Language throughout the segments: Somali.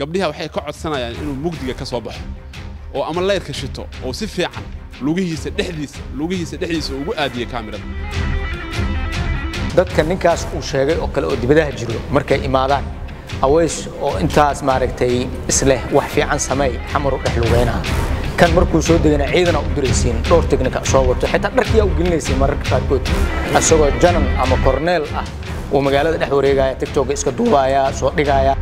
gabdhiha waxay ka codsanayaan inuu mugdiga ka soo baxo oo ama layrka shito oo si fiican lugihiisa dhexdiisa lugihiisa dhexdiisa ugu aadiya kaamirada dadka ninkaas uu sheegay oo kale oo dibadaha jiro markay imaadaan aweys oo intaas maaragtay isleh wax fiican sameey xamar u dhex lugeynaha kan markuu soo degana ciidana u diraysiin dhowr teknika soo wato xitaa dharkiyaa u gelinaysiin mararka qaarkood isagoo janan ama korneel ah uu magaalada dhex wareegaya tiktoka iska duubaya soo dhigaya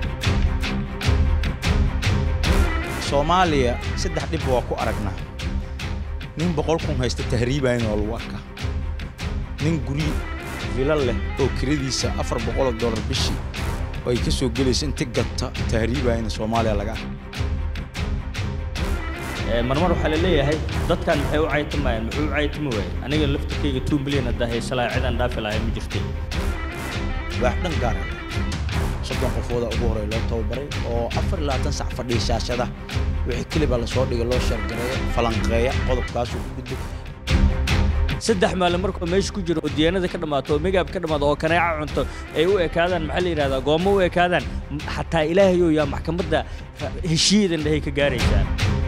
soomaaliya saddex dhib waa ku aragnaa nin boqol kun haysta tahriibayn oo lagu arkaa nin guri vila leh oo kiradiisa afar boqoloo dollar bishii oo ay ka soo gelaysa inti gata tahriibayna soomaaliya laga arka marmar waxaa la leeyahay dadkan maxay u caytamayaan muxuu u caytami waayey aniga laftirkayga two milyan haddaa haysalaa cidaan dhaafi lahay ma jirtay waax dhan gaara soddon qofooda ugu horey loo tababaray oo afar iyo labaatan sac fadhiya shaashada wixii keliba lasoo dhigay loo shargareeya falanqeeya qodobkaasuu ku gudbay saddex maalin markuu meesha ku jiro oo diyaanada ka dhammaato oo megaab ka dhammaado oo kaneeca cunto ay u ekaadaan maxaa la yidhahdaa goommo u ekaadaan xataa ilaahayow yaa maxkamadda heshiiyadan dhahay ka gaaraysaa